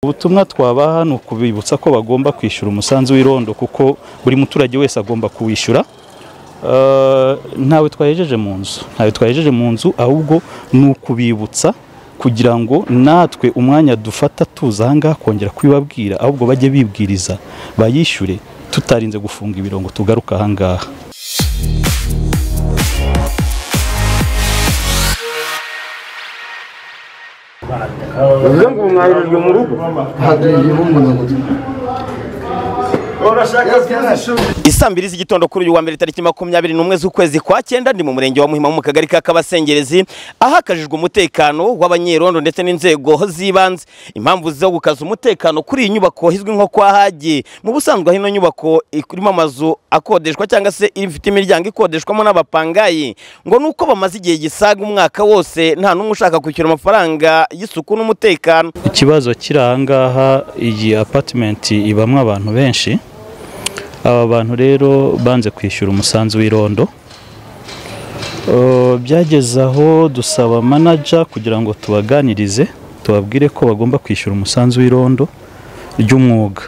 Ubutumwa twabaha ni ukubibutsa ko bagomba kwishyura umusanzu w'irondo kuko buri muturage wese agomba kuwishyura Eh, ntawe twahejeje mu nzu ntawe twahejeje mu nzu ahubwo ni ukubibutsa kugira ngo natwe umwanya dufata tuza aha ngaha kongera kubibabwira ahubwo bajye bibwiriza bayishyure tutarinze gufunga ibirongo tugaruka aha ngaha bivuze ngo ubu mwahirijwe mu rugo hariho umunyamutwe urashaka kuzishura Isambiri z'igitondo kuri uyu wa mbere tariki makumyabiri n'umwe z'ukwezi kwa cyenda ndi mu murenge wa Muhima wo mu kagari ka Kabasengerezi ahakajijwe umutekano w'abanyerondo ndetse n'inzego z'ibanze impamvu zo gukaza umutekano kuri iyi nyubako izwi nko kwa Hagi mu busanzwe aho ino nyubako irimo amazu akodeshwa cyangwa se ifite imiryango ikodeshwamo n'abapangayi ngo nuko bamaze igihe gisaga umwaka wose nta n'umwe ushaka kwishyura amafaranga y'isuku n'umutekano ikibazo kiri aha ngaha iyi apatimenti ibamo abantu benshi aba bantu rero banze kwishyura umusanzu w'irondo Eh, byageze aho dusaba manager kugira ngo tubaganirize tubabwire ko bagomba kwishyura umusanzu w'irondo ry'umwuga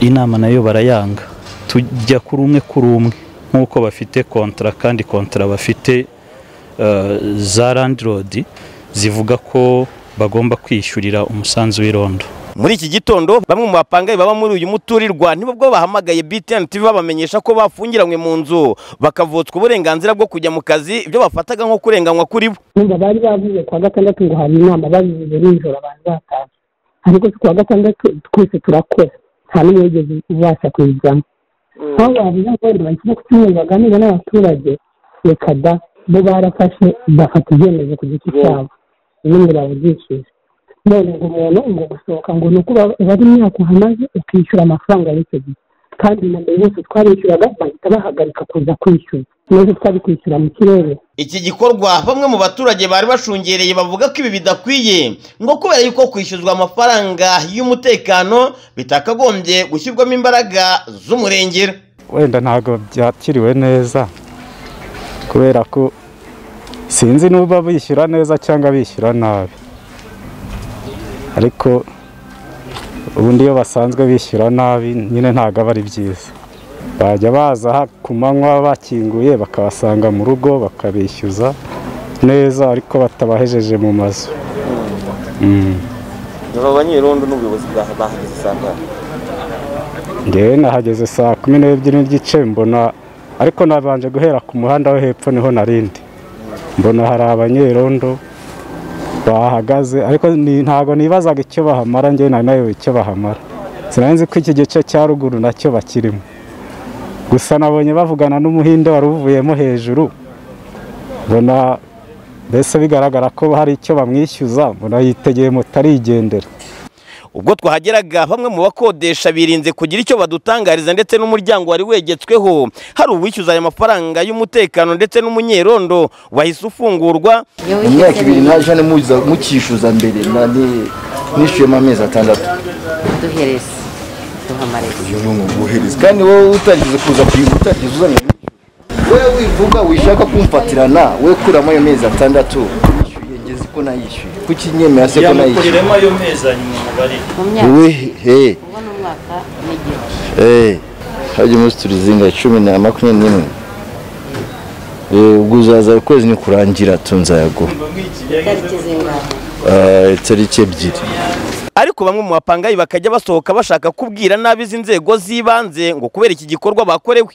inama nayo barayanga tujya kuri umwe kuri umwe nk'uko bafite kontara kandi kontara bafite eh, za landlord zivuga ko bagomba kwishyurira umusanzu w'irondo Muri iki gitondo bamwe mu bapangayi baba muri uyu muturirwa nibwo bahamagaye BTN TV babamenyesha ko bafungiranywe mu nzu bakavutswa uburenganzira bwo kujya mu kazi ibyo bafataga nko kurenganywa kuri bo numva bari bavuze kuwa gatandatu ngo hari inama babivuze nijoro abantu batazi ariko si kuwa gatandatu twese turakora nta n'umwe wigeze ubasha kuyijyamo aho bavuze ngo wenda bashyire ku cyumweru baganire n'abaturage reka da bo barafashe bafata ibyemezo ku giti cyabo n'umwe bawugishije none ngo umuntu ngo gusohoka ngo ni uko uba- ubara imyaka uhamaze ukishyura amafaranga y'icyo gihe kandi na mbere yose twarishyuraga bahita bahagarika kuza kwishyura nubwo twari kwishyura mu kirere iki gikorwa bamwe mu baturage bari bashungereye bavuga ko ibi bidakwiye ngo kubera yuko kwishyuzwa amafaranga y'umutekano bitakagombye gushyirwamo imbaraga z'umurengera wenda ntabwo byakiriwe neza kubera ko sinzi n'uba bishyura neza cyangwa bishyura nabi ariko ubundi iyo basanzwe bishyura nabi nyine ntabwo aba ari byiza bajya baza ha- ku manywa bakinguye bakabasanga mu rugo bakabishyuza neza ariko batabahejeje mu mazu aba banyerondo n'ubuyobozi bahageze saa ngewe nahageze saa kumi n'ebyiri n'igice mbona ariko nabanje guhera ku muhanda wo hepfo niho narindi mbona hari abanyerondo bahagaze ariko ni- ntabwo nibazaga icyo bahamara ngewe nari nayobewe icyo bahamara sinanzi ko iki gice cya ruguru nacyo bakirimo gusa nabonye bavugana n'umuhinde wari uvuyemo hejuru mbona mbese bigaragara ko hari icyo bamwishyuza mbona yitegeye moto arigendera ubwo twahageraga bamwe mu bakodesha birinze kugira icyo badutangariza ndetse n'umuryango wari wegetsweho hari uwishyuza aya mafaranga y'umutekano ndetse n'umunyerondo wahise ufungurwa mu myaka ibiri naje hano muza mukishyuza mbere nani nishyuyemo amezi atandatu duhereze duhamareze uyu ni umuguhereza kandi wowe utarigeze kuza kuyigura utarigeze uzanye wowe wivuga wishaka kumfatirana we kuramo ayo mezi atandatu nishyuye ngeze ko nayishyuye kuki nyemera se ko nayishyuye ayo mezi hanyuma mubarire mu myaka wowe he uwo ni umwaka n'igihe Eh, hajya umunsi turizinga cumi na makumyabiri n'imwe Eh, ubwo uzaza ukwezi nikurangira tunzayaguha itariki zingahe Eh, tariki ebyiri ariko bamwe mu bapangayi bakajya basohoka bashaka kubwira nabi izi nzego z'ibanze ngo kubera iki gikorwa bakorewe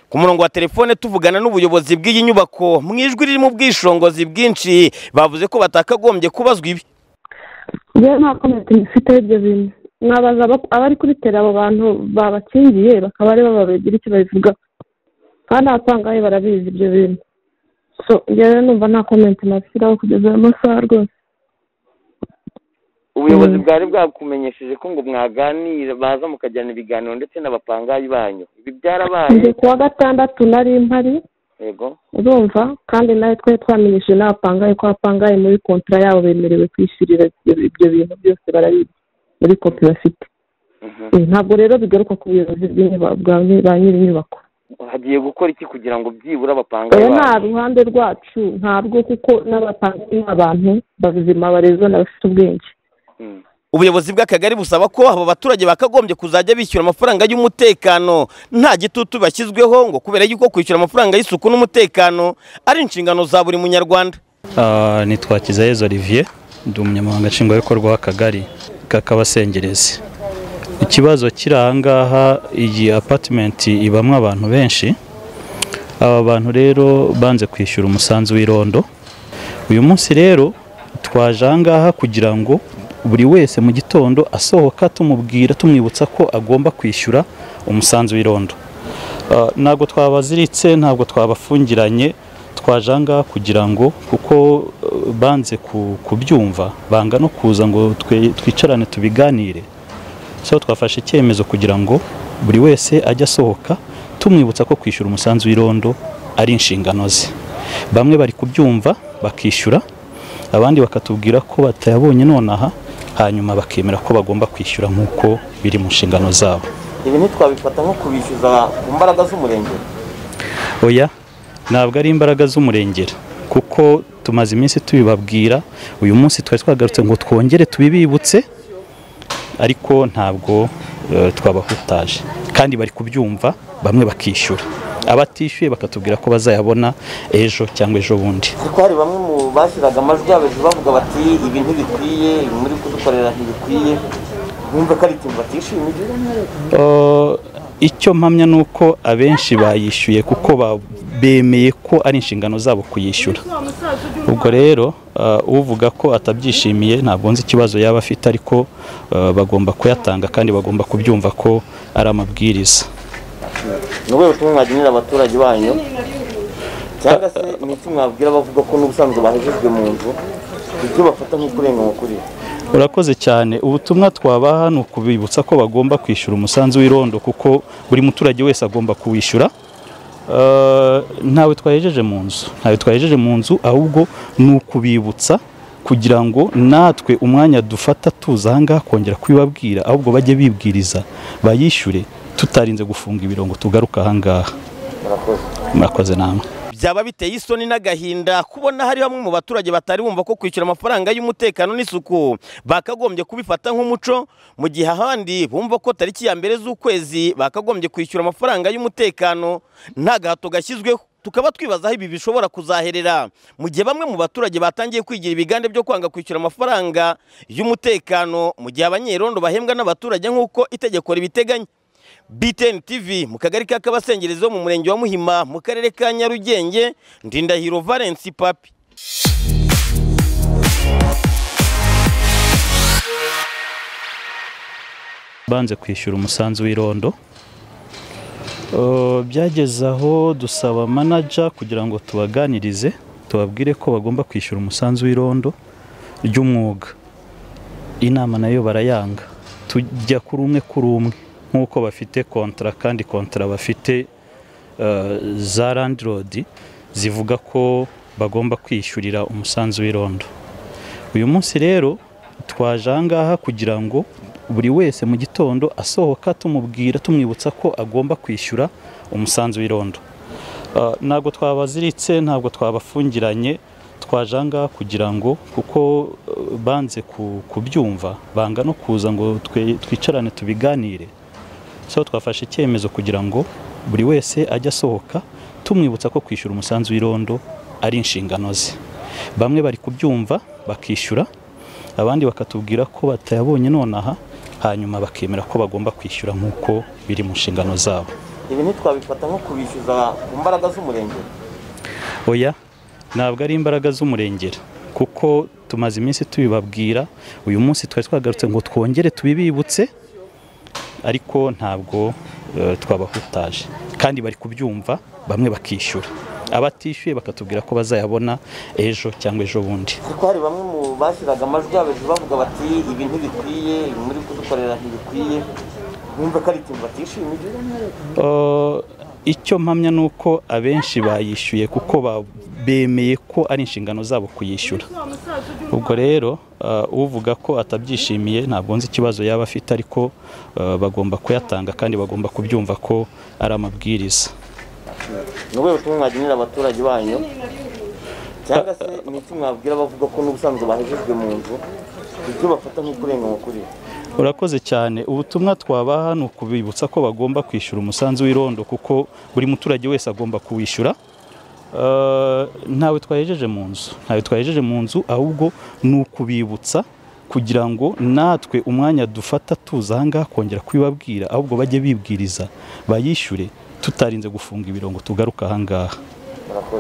ku murongo wa telefone tuvugana n'ubuyobozi bw'iyi nyubako mu ijwi ririmo ubwishingizi bwinshi bavuze ko batakagombye kubazwa ibi njyewe nta komenti mfiteho ibyo bintu mwabaza aba- abari kuri tera abo bantu babakingiye bakaba ari bo babigira icyo babivugaho kandi abapangaye barabizi ibyo bintu so njyewe numva nta komenti nabishyiraho kugeza ayo masaha rwose ubuyobozi bwari bwakumenyesheje ko ngo mwaganira baza mukajyana ibiganiro ndetse n'abapangayi banyu ibi byarabaye njye kuwa gatandatu nari mpari yego urumva kandi nawe twari twamenyesheje n'abapangaye ko abapangaye muri kontara yabo bemerewe kwishyurira ibyo- ibyo bintu byose barabizi muri kopi bafite Mhm. Eh, ntabwo rero bigaruka ku buyobozi bw'inyuba- bwa ba nyiri inyubako hagiye gukora iki kugira ngo byibura abapangayi oya nta banyu ruhande rwacu ntabwo kuko n'abapangayi ni abantu bazima barezwa n'abafite ubwenge Mm. ubuyobozi bw'akagari busaba ko aba baturage bakagombye kuzajya bishyura amafaranga y'umutekano nta gitutu bashyizweho ngo kubera yuko kwishyura amafaranga y'isuku n'umutekano ari inshingano za buri munyarwanda Ah, nitwa Kizayezu Olivier ndi umunyamabanga nshingwabikorwa w'akagari k'akabasengerezi ikibazo kiri aha ngaha iyi apatimenti ibamo abantu benshi aba bantu rero banze kwishyura umusanzu w'irondo uyu munsi rero twaje aha ngaha kugira ngo buri wese mu gitondo asohoka tumubwira tumwibutsa ko agomba kwishyura umusanzu w'irondo Ah, ntabwo twabaziritse ntabwo twabafungiranye twaje aha ngaha kugira ngo kuko eh, banze ku- kubyumva banga no kuza ngo twe- twicarane tubiganire so twafashe icyemezo kugira ngo buri wese ajye asohoka tumwibutsa ko kwishyura umusanzu w'irondo ari inshingano ze bamwe bari kubyumva bakishyura abandi bakatubwira ko batayabonye nonaha hanyuma bakemera ko bagomba kwishyura nk'uko biri mu nshingano zabo ibi ntitwabifata nko kubishyuza ku mbaraga z'umurengera oya ntabwo ari imbaraga z'umurengera kuko tumaze iminsi tubibabwira uyu munsi twari twagarutse ngo twongere tubibibutse ariko ntabwo eh, twabahutaje kandi bari kubyumva bamwe bakishyura abatishyuye bakatubwira ko bazayabona ejo cyangwa ejo bundi kuko hari bamwe mu bashyiraga amajwi yabo hejuru bavuga bati ibi ntibikwiye ibi muri kudukorera ntibikwiye bumva ko ari ikintu batishimiye Uh, icyo mpamya ni uko abenshi bayishyuye kuko ba- bemeye ko ari inshingano zabo kuyishyura ubwo rero uh, uvuga ko atabyishimiye ntabwo nzi ikibazo yaba afite ariko uh, bagomba kuyatanga kandi bagomba kubyumva ko ari amabwiriza ni ubuhe butumwa mwagenera abaturage banyu cyangwa se ni iki mwabwira abavuga ko n'ubusanzwe bahejejwe mu nzu ibyo bafata nk'ukurenga mu kuri urakoze cyane ubutumwa twabaha ni ukubibutsa ko bagomba kwishyura umusanzu w'irondo kuko buri muturage wese agomba kuwishyura Eh, ntawe twahejeje mu nzu ntawe twahejeje mu nzu ahubwo ni ukubibutsa kugira ngo natwe umwanya dufata tuza aha ngaha kongera kubibabwira ahubwo bajye bibwiriza bayishyure tutarinze gufunga ibirongo tugaruka aha ngaha murakoze namwe byaba biteye isoni n'agahinda kubona hari bamwe mu baturage batari bumva ko kwishyura amafaranga y'umutekano n'isuku bakagombye kubifata nk'umuco mu gihe ahandi bumva ko tariki ya mbere z'ukwezi bakagombye kwishyura amafaranga y'umutekano nta gahato gashyizweho tukaba twibaza aho ibi bishobora kuzaherera mu gihe bamwe mu baturage batangiye kwigira ibigande byo kwanga kwishyura amafaranga y'umutekano mu gihe abanyerondo bahembwa n'abaturage nk'uko itegeko ribiteganya BTN TV mu kagari ka Kabasengerezo mu murenge wa Muhima mu karere ka Nyarugenge Ndindahiro Valence Papi banze kwishyura umusanzu w'irondo Uh, byageze aho dusaba manaja kugira ngo tubaganirize tubabwire ko bagomba kwishyura umusanzu w'irondo ry'umwuga inama nayo barayanga tujya kuri umwe kuri umwe nk'uko bafite kontara kandi kontara bafite uh, za landirodi zivuga ko bagomba kwishyurira umusanzu w'irondo uyu munsi rero twaje aha ngaha kugira ngo buri wese mu gitondo asohoka tumubwira tumwibutsa ko agomba kwishyura umusanzu w'irondo Ah, ntabwo twabaziritse ntabwo twabafungiranye twaje aha ngaha kugira ngo kuko eh, banze ku- kubyumva banga no kuza ngo twe- twicarane tubiganire so twafashe icyemezo kugira ngo buri wese ajye asohoka tumwibutsa ko kwishyura umusanzu w'irondo ari inshingano ze bamwe bari kubyumva bakishyura abandi bakatubwira ko batayabonye nonaha hanyuma bakemera ko bagomba kwishyura nk'uko biri mu nshingano zabo ibi ntitwabifata nko kubishyuza ku mbaraga z'umurengera oya ntabwo ari imbaraga z'umurengera kuko tumaze iminsi tubibabwira uyu munsi twari twagarutse ngo twongere tubibibutse ariko ntabwo eh, twabahutaje kandi bari kubyumva bamwe bakishyura abatishyuye bakatubwira ko bazayabona ejo cyangwa ejo bundi kuko hari bamwe mu bashyiraga amajwi yabo hejuru bavuga bati ibi ntibikwiye ibi muri kudukorera ntibikwiye bumva ko ari ikintu batishimiye Uh, icyo mpamya ni uko abenshi bayishyuye kuko ba- bemeye ko ari inshingano zabo kuyishyura ubwo rero uh, uvuga ko atabyishimiye ntabwo nzi ikibazo yaba afite ariko uh, bagomba kuyatanga kandi bagomba kubyumva ko ari amabwiriza ni ubuhe butumwa mwagenera abaturage banyu cyangwa se ni iki mwabwira abavuga ko n'ubusanzwe bahejejwe mu nzu ibyo bafata nk'ukurenga mu kuri urakoze cyane ubutumwa twabaha ni ukubibutsa ko bagomba kwishyura umusanzu w'irondo kuko buri muturage wese agomba kuwishyura Eh, ntawe twahejeje mu nzu ntawe twahejeje mu nzu ahubwo ni ukubibutsa kugira ngo natwe umwanya dufata tuza ahangaha kongera kubibabwira ahubwo bajye bibwiriza bayishyure tutarinze gufunga ibirongo tugaruka ahangaha